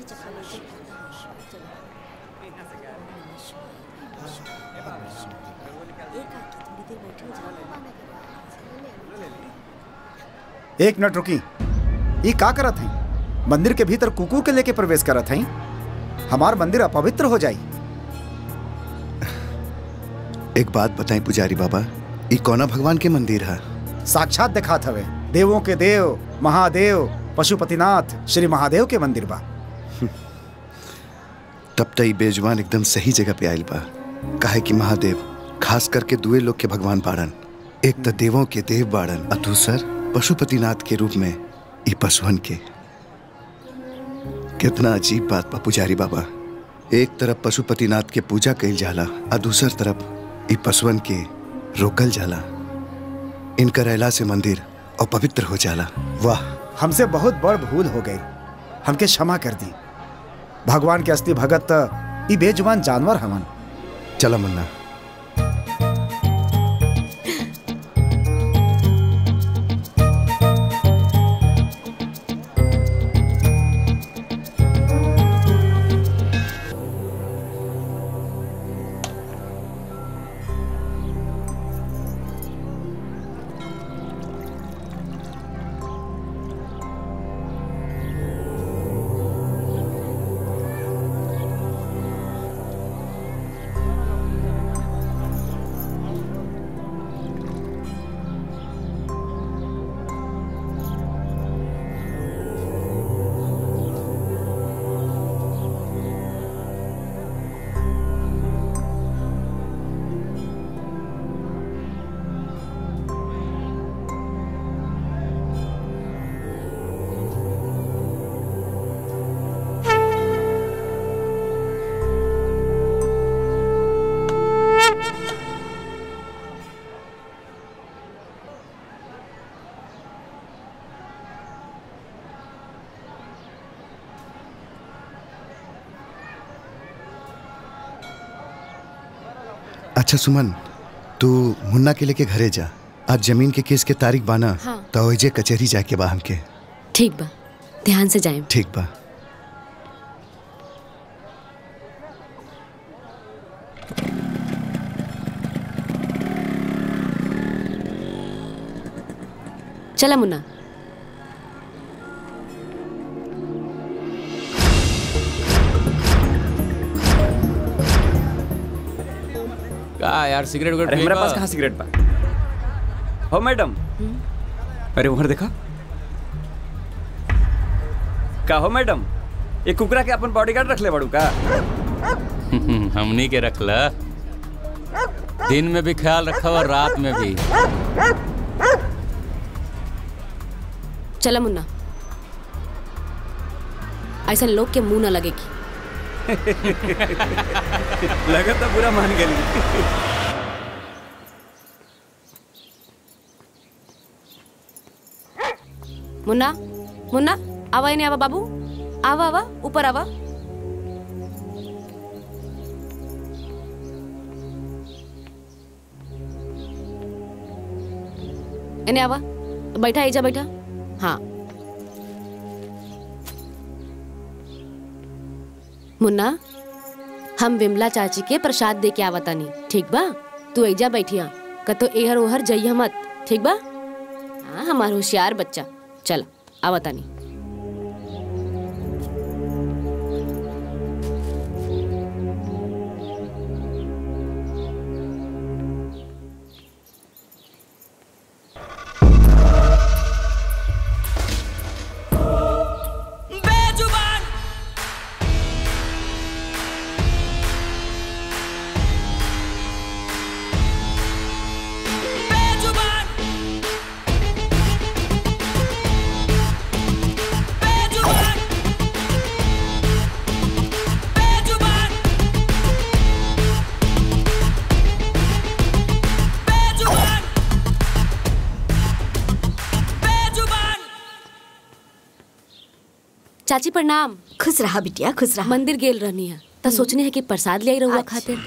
एक मिनट रुकी ये का करत है मंदिर के भीतर कुकुर के लेके प्रवेश करत है हमार मंदिर अपवित्र हो जाई एक बात बताएं पुजारी बाबा ई कौना भगवान के मंदिर है साक्षात दिखात हवे देवों के देव महादेव पशुपतिनाथ श्री महादेव के मंदिर बा तब तई बेजवान एकदम सही जगह पे आयल बा काहे कि महादेव खास करके दुए लोग के भगवान बाड़न एक तो देवों के देव बाड़न और दूसर पशुपतिनाथ के रूप में ई पशुहन के कितना अजीब बात बा पुजारी बाबा एक तरफ पशुपतिनाथ के पूजा कइल जाला और दूसर तरफ ई पशुअन के रोकल जाला इनकर अला से मंदिर अपवित्र हो जाला वाह हमसे बहुत बड़ भूल हो गई हमके क्षमा कर दी भगवान के असली भगत त ई बेजुबान जानवर हवन चला मुन्ना अच्छा सुमन तू मुन्ना के लेके घरे जा आज जमीन के केस के तारीख बाना हाँ। तो ओइजे कचहरी जाके बा हमके ठीक बा ध्यान से जाए ठीक बा चला मुन्ना का यार सिगरेट विगरेट अरे हमारे पिएगा? पास कहाँ सिगरेट बा हो मैडम अरे उधर देखा का हो मैडम ये कुकरा के अपन बॉडीगार्ड रख ले बड़ू का हमनी के रखला दिन में भी ख्याल रखा और रात में भी चला मुन्ना ऐसा लोग के मुंह न लगेगी लगा तो पूरा मान गई मुन्ना मुन्ना आवा नहीं आवा बाबू आवा आवा ऊपर आवा इन्हें आवा बैठा एजा बैठा हाँ मुन्ना हम विमला चाची के प्रसाद दे के आवतानी ठीक बा तू एजा बैठिया कतो एहर ओहर जइया मत ठीक बा हाँ हमार होशियार बच्चा चल आवतानी बेजुबान बेजुबान बेजुबान बेजुबान बेजुबान बेजुबान चाची प्रणाम खुश रहा बिटिया खुश रहा मंदिर गेल रहनी है त सोचने है कि प्रसाद ले आई रहुआ अच्छा। खातिर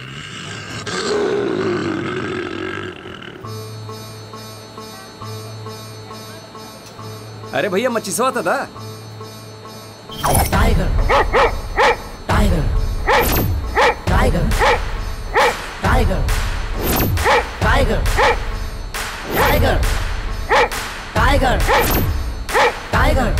अरे भैया मच्छी सवा था tiger Tiger. Tiger. Tiger. Tiger. Tiger. Tiger. Tiger. Tiger.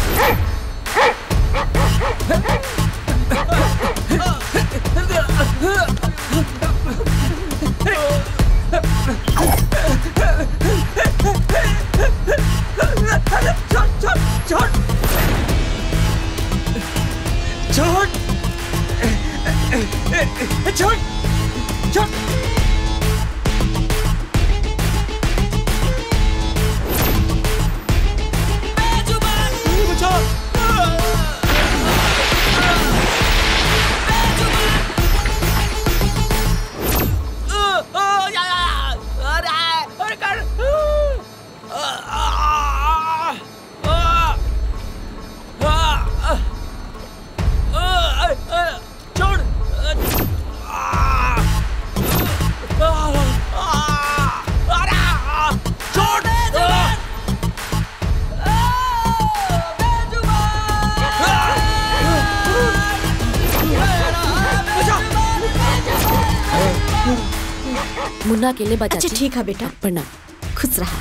Munna अकेले बचा अच्छा ठीक है बेटा प्रणाम खुश रहा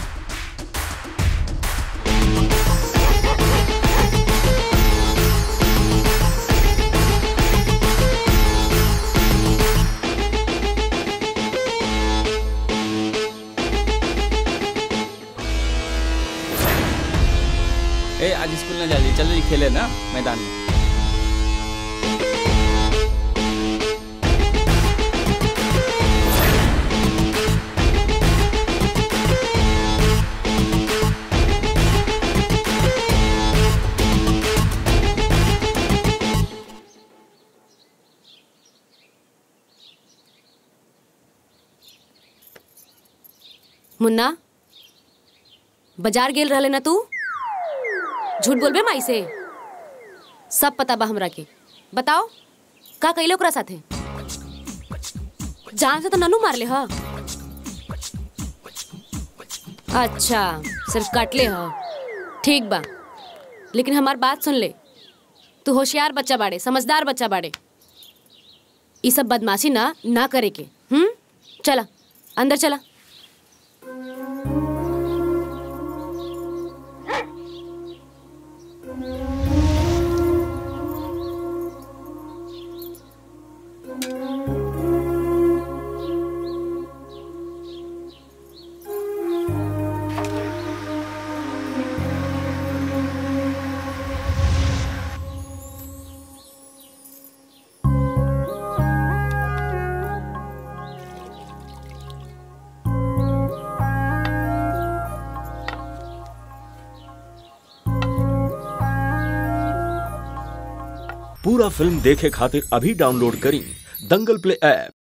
ए आज स्कूल ना जाइए चलो खेले ना मैदान में मुन्ना बाजार गेल रहले ना तू झूठ बोलबे माई से सब पता बा हमरा के बताओ का कैले ओकरा साथे जान से तो ननू मारले ह अच्छा सिर्फ काटले ह ठीक बा लेकिन हमार बात सुन ले तू होशियार बच्चा बाड़े समझदार बच्चा बाड़े ई सब बदमाशी ना ना करे के हम्म चला अंदर चला पूरा फिल्म देखे खातिर अभी डाउनलोड करी दंगल प्ले ऐप